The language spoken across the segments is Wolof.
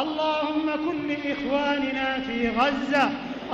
اللهم كن لإخواننا في غزة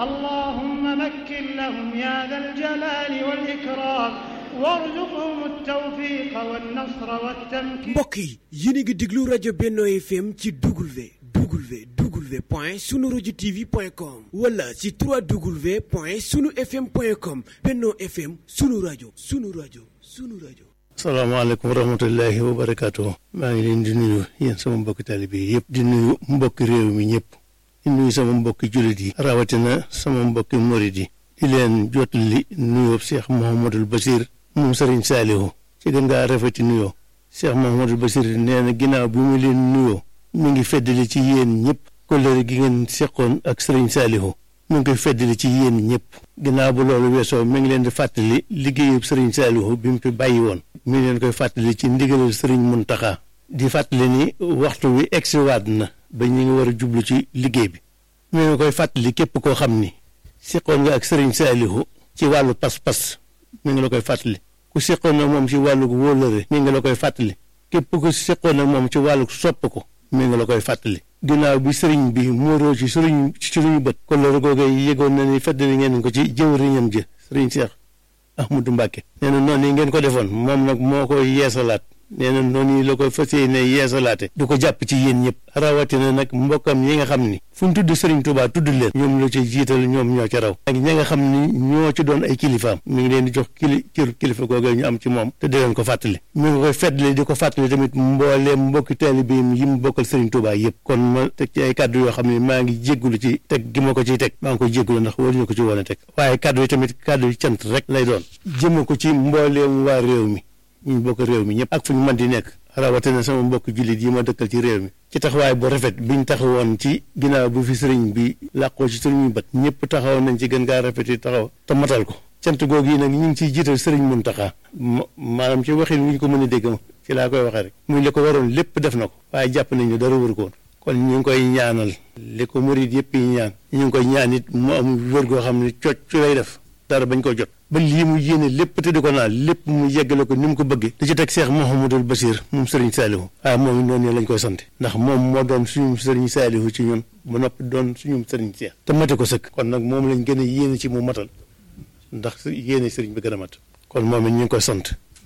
اللهم مكن لهم يا ذا الجلال والإكرام وارزقهم التوفيق والنصر والتمكين mbokk yi yéen a ngi déglu rajo Benno FM ci W W W point sunu rajo TV point com wala ci 3W point sunu FM point com Benno FM sunu rajo sunu rajo sunu rajo. salaamaaleykum wa rahmatullahi wa barakaatu. maa ngi leen di nuyu yéen sama mbokki taalibe yi yëpp. di nuyu mbokki réew mi ñëpp. di nuyu sama mbokki jullit yi. rawatina sama mbokki murid yi. di leen jottali nuyoo Cheikh Mouhamadul Bachir. moom Serigne Saliou. ci gën ngaa rafeti nuyoo. Cheikh Mouhamadul Bachir nee na ginnaaw bi mu leen nuyoo. mi ngi feddali ci yéen ñëpp. kóllëre gi ngeen seqoon ak Serigne Saliou. mu ngi koy feddali ci yéen ñëpp. ginnaaw bu loolu weesoo mi ngi leen di fàttali liggéeyub Serigne Saliou bi mu fi bàyyi woon. mi ngi leen koy fàttali ci ndigalal Serigne Mountakha. di fàttali ni waxtu wi egsiwaat na ba ñu ngi war a jublu ci liggéey bi. mi ngi koy fàttali képp koo xam ni. seqoon nga ak Serigne Saliou ci wàllu pas-pas mi ngi la koy fàttali. ku seqoon na moom ci wàllu wóolëre mi ngi la koy fàttali. képp ku seqoon na moom ci wàllu sopp ko mi ngi la koy fàttali. ginnaaw bi sëriñ bi muuroo ci sëriñ ci suñu bët kolloor googee yëgoon na ni feddali ngeen ko ci jëwriñam ji sëriñ Cheikh Ahmadou Mbacke nee na noonu yi ngeen ko defoon moom nag moo koy yeesalaat nee na noonu yi la koy fas yéene yeesalaate du ko jàpp ci yéen ñëpp rawatina nag mbokkam yi nga xam ni fu ñu tudd sëriñ Touba tudd leen ñoom la ci jiital ñoom ñoo ca raw ak ñi nga xam ni ñoo ci doon ay kilifaam mi ngi leen di jox kili cër kilifa googee ñu am ci moom te di leen ko fàttali mi ngi koy feddali di ko fàttali tamit mbooleem mbokki taalibeem yi mu bokkal sëriñ Touba yëpp kon ma teg ci ay kàddu yoo xam ne maa ngi jéggulu ci teg gi ma ko ciy teg maa ngi koy jéggulu ndax waruñu ko ci woon a teg waaye kàddu yi tamit kàddu yi cant rek lay doon jëme ko ci mbooleem waa réew mi ñu bokk réew mi ñëpp ak fu ñu mën di nekk rawatina sama mbokk jullit yi ma dëkkal ci réew mi ci taxawaay bu rafet biñ taxawoon ci ginnaaw bu fi sëriñ bi làqoo ci sëriñ bët ñëpp taxaw nañ ci gën gaa rafet yi taxaw te matal ko cant googu yi nag ñu ngi ciy jiital sëriñ Muntaxa maanaam ci waxin wi ñu ko mën a dégg ma ci laa koy waxee rek muy li ko waroon lépp def na ko waaye jàpp nañ ne dara wër ko woon kon ñu ngi koy ñaanal li ko murid yëpp yi ñaan ñu ngi koy ñaan it mu am wër goo xam ne cocc ci lay def dara bañ ko jot ba lii mu yéene lépp te di ko naan lépp mu yeggale ko ni mu ko bëggee di ci teg Cheikh Mouhamadul Bachir moom Serigne Saliou waaye moom noonu lañ koy sant ndax moom moo doon suñu Serigne Saliou ci ñun ba noppi doon suñu Serigne Cheikh te mate ko sëkk kon nag moom lañ gën a yéene ci mu matal ndax yéene Serigne bi gën a mat kon moom it ñu ngi koy sant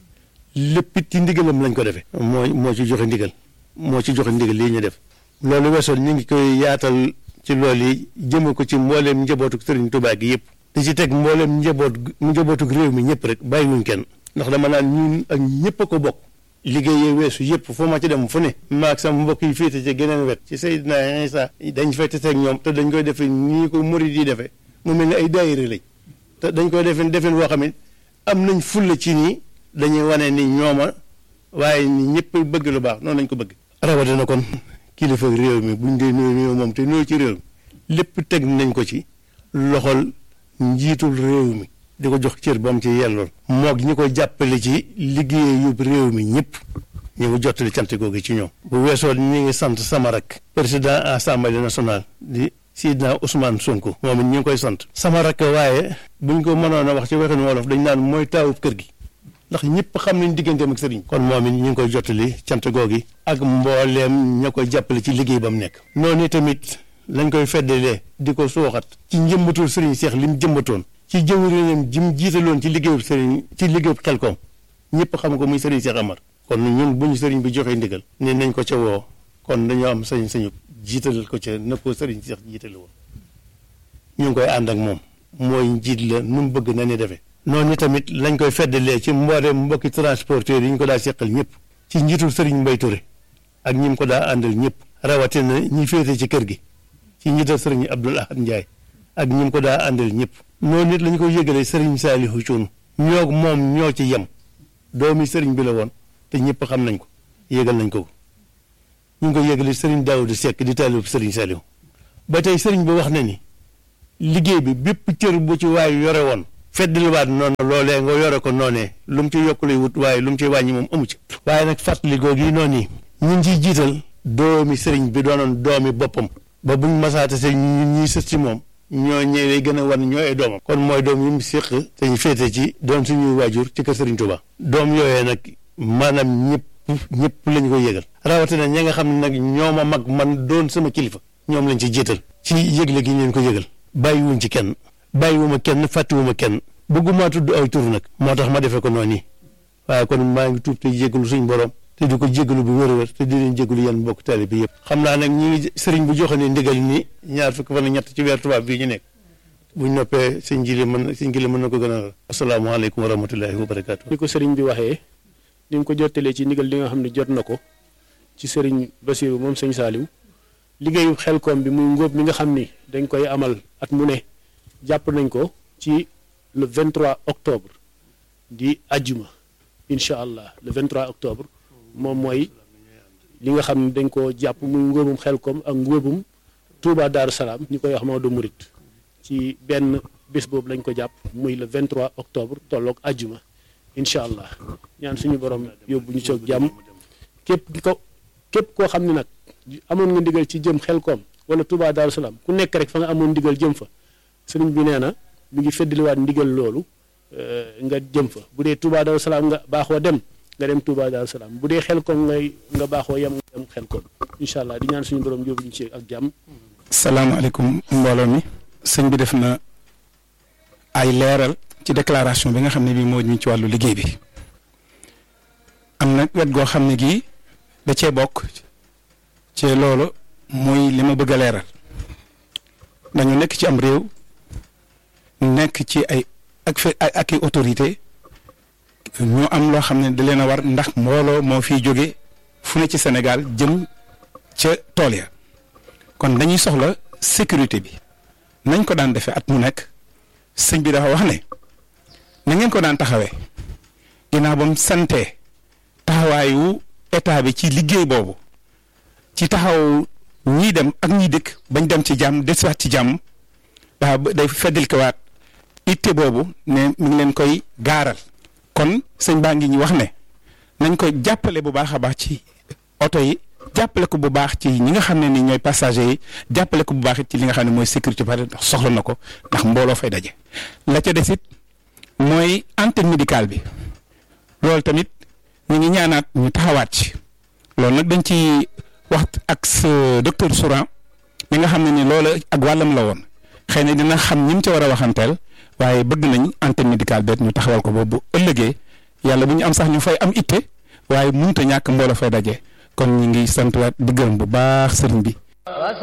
lépp it ci ndigalam lañ ko defee moo moo ci joxe ndigal moo ci joxe ndigal lii ñu def loolu weesoon ñu ngi koy yaatal ci loolu yi jëme ko ci mbooleem njabootu Serigne Touba gi yëpp di ci teg mboolem njaboot njabootuk réew mi ñëpp rek bàyyiwuñ kenn ndax dama naan ñun ak ñëpp a ko bokk liggéeyee weesu yëpp foo ma ci dem fu ne maag sama mbokk yi féete ci geneen wet ci Seydina Isa dañ fay tase ak ñoom te dañ koy defee nii ko murid yi defee mu mel ni ay daayira lañ te dañ koy defee defeen woo xam ne am nañ fulla ci nii dañuy wane ni ñooma waaye ni ñëpp bëgg lu baax noonu lañ ko bëgg rawatina kon kilifa réew mi buñ dee nuyu nuyu moom te nuyu ci réew mi lépp teg nañ ko ci loxol njiitul réew mi di ko jox cër ba mu ci yellool moog ñi ko jàppale ci liggéey yóbbu réew mi ñëpp ñu ngi jottali cant googu ci ñoom bu weesoo ñi ngi sant sama rak président assemblée nationale di Sidna Ousmane Sonko moom it ñu ngi koy sant sama rak waaye buñ ko mënoon a wax ci waxinu wolof dañ naan mooy taawub kër gi ndax ñëpp xam nañ digganteem ak sëriñ kon moom it ñu ngi koy jottali cant googu ak mbooleem ña koy jàppale ci liggéey ba mu nekk noonu tamit lañ koy feddalee di ko suuxat ci njëmbatul sëriñ Seex li mu jëmbatoon ci jëwriñam ji mu jiitaloon ci liggéeyub sëriñ ci liggéeyub Xelkom ñëpp xam ko muy sëriñ Seex Amar kon ñun bu ñu sëriñ bi joxee ndigal ne nañ ko ca woo kon dañoo am sañ-sañu jiital ko ca na ko sëriñ Seex jiitale woon ñu ngi koy ànd ak moom mooy njiit la nu mu bëgg na ni defee noonu tamit lañ koy feddalee ci mbooleem mbokki transporteur yi ñu ko daa seqal ñëpp ci njiitul sëriñ Mbay Ture ak ñi mu ko daa àndal ñëpp rawatina ñi féete ci kër gi ci njiital sëriñ Abdul Ahad Ndiaye ak ñi mu ko daa àndal ñëpp noonu nit lañu ko yëgalee sëriñ Saalihu Cuun ñoo moom ñoo ci yem doomi sëriñ bi la woon te ñëpp xam nañ ko yëgal nañ ko ñu ngi ko yëgalee sëriñ Daawuda Sekk di taalib sëriñ Saalihu ba tey sëriñ bi wax na ni liggéey bi bépp cër bu ci waay yore woon feddliwaat noonu loolee nga yore ko noonee lu mu ci yokk lay wut waaye lu mu ci wàññi moom amu ci waaye nag fàttali googu yi noonu yi ñu ngi ciy jiital doomi sëriñ bi doonoon doomi boppam ba buñ masaate se ñun ñuy sës ci moom ñoo ñëw lay gën a wan ñoo ay doomam kon mooy doom yi mu séq te ñu féete ci doon suñuy waajur ci kër Sëriñ Tuubaa doom yooyee nag maanaam ñëpp ñëpp lañu ko yëgal rawatina ña nga xam ne nag ñoom a mag man doon sama kilifa ñoom lañ ci jiital ci yëgle gi ñu leen ko yëgal bàyyiwuñ ci kenn bàyyiwuma kenn fàttiwuma kenn bëgguma tudd aw tur nag moo tax ma defee ko noonu waaye kon maa ngi tuub te jégalu suñ borom te di ko jégalu bu wér-wér te di leen jégalu yéen mbokk taali bi yëpp xam naa nag ñi ngi sëriñ bu joxe ne ndigal ni ñaar fukk fan ñett ci weer tubaab bii ñu nekk buñ noppee sëñ jili mën sëñ jili mën na ko gën a asalaamaaleykum wa rahmatullahi wa barakaatu. ni ko sëriñ bi waxee ni mu ko jottalee ci ndigal li nga xam ne jot na ko ci sëriñ Basiru moom sëñ Saaliw liggéeyu xelkoom bi muy ngóob mi nga xam ni dañ koy amal at mu ne jàpp nañ ko ci le 23 octobre di ajjuma incha allah le 23 octobre moom mooy li nga xam ne dañ ko jàpp muy ngóobum xelkoom ak ngóobum Touba Daaru Salaam ñu koy wax Maodo Murit ci benn bés boobu lañ ko jàpp muy le 23 octobre tolloog ajjuma incha allah ñaan suñu borom yóbbu ñu soog jàmm képp ko képp koo xam ne nag amoon nga ndigal ci jëm xelkoom wala Touba Daaru Salaam ku nekk rek fa nga amoon ndigal jëm fa sëriñ bi nee na mi ngi feddaliwaat ndigal loolu nga jëm fa bu dee Touba Daaru Salaam nga baaxoo dem nga dem Touba Daaru Salaam bu dee xelkoom ngay nga baaxoo yem nga dem xelkoom incha allah di ñaan suñu borom yóbbu ñu ci ak jàmm. salaamaaleykum mbooloo mi sëñ bi def na ay leeral ci déclaration bi nga xam ne bii moo ñu ci wàllu liggéey bi am na wet goo xam ne gii da cee bokk ci loolu muy li ma bëgg a leeral dañu nekk ci am réew nekk ci ay ak fi ak i autorité ñu am loo xam ne da leen a war ndax mbooloo moo fiy jóge fu ne ci Sénégal jëm ca tool ya kon dañuy soxla sécurité bi nañ ko daan defee at mu nekk sëñ bi dafa wax ne na ngeen ko daan taxawee ginnaaw ba mu santee taxawaayu état bi ci liggéey boobu ci taxaw ñiy dem ak ñiy dëkk bañ dem ci jàmm desiwaat ci jàmm daa day feddil ko waat itte boobu ne mi ngi leen koy gaaral kon sëñ baa ngi ñu wax ne nañ ko jàppale bu baax a baax ci oto yi jàppale ko bu baax ci ñi nga xam ne ni ñooy passagers yi jàppale ko bu baax it ci li nga xam ne mooy sécurité ba ndax soxla na ko ndax mbooloo fay daje la ca des it mooy antenne médicale bi loolu tamit ñu ngi ñaanaat ñu taxawaat ci loolu nag dañ ci wax ak sa docteur Souran mi nga xam ne ni loolu ak wàllam la woon xëy na dina xam ñi mu ca war a waxanteel waaye bëgg nañ antenne médicale beet ñu taxawal ko boobu ëllëgee yàlla bu ñu am sax ñu fay am itte waaye mënut a ñàkk mbooloo fay daje kon ñu ngi sant waat di gërëm bu baax sëriñ bi